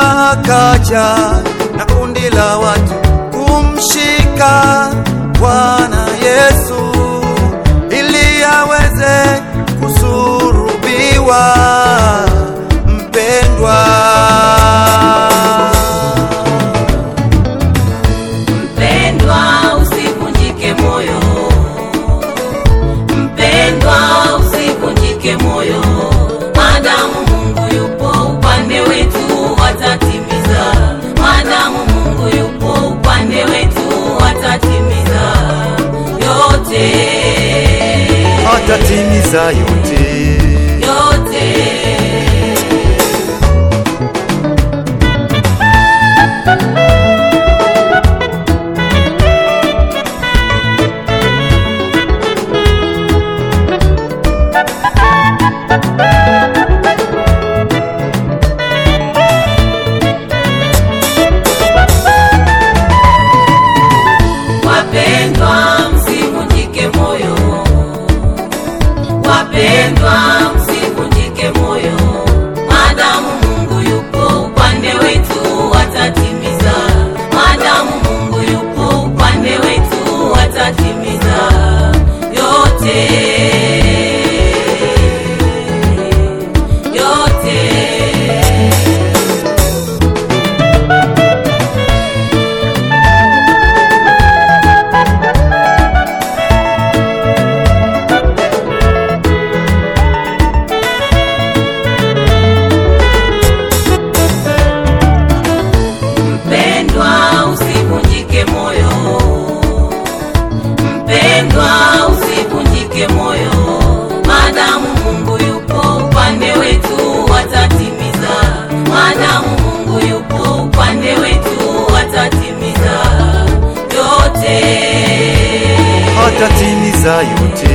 akaja na kundi la watu kumshika Bwana Yesu ili aweze kusurubiwa. Mpendwa, Mpendwa, usivunjike moyo. Mpendwa, usivunjike moyo. Maadamu Mungu yupo upande wetu, atatimiza. Maadamu Mungu yupo upande wetu, atatimiza yote, atatimiza yote. yote. Wapendwa, msivunjike moyo. Wapendwa, msivunjike moyo. Maadamu Mungu yupo upande wetu, atatimiza. Maadamu Mungu yupo upande wetu, atatimiza yote, yote. Mpendwa, usivunjike moyo. Mpendwa, usivunjike moyo. Maadamu Mungu yupo upande wetu, atatimiza. Maadamu Mungu yupo upande wetu, atatimiza yote, atatimiza yote.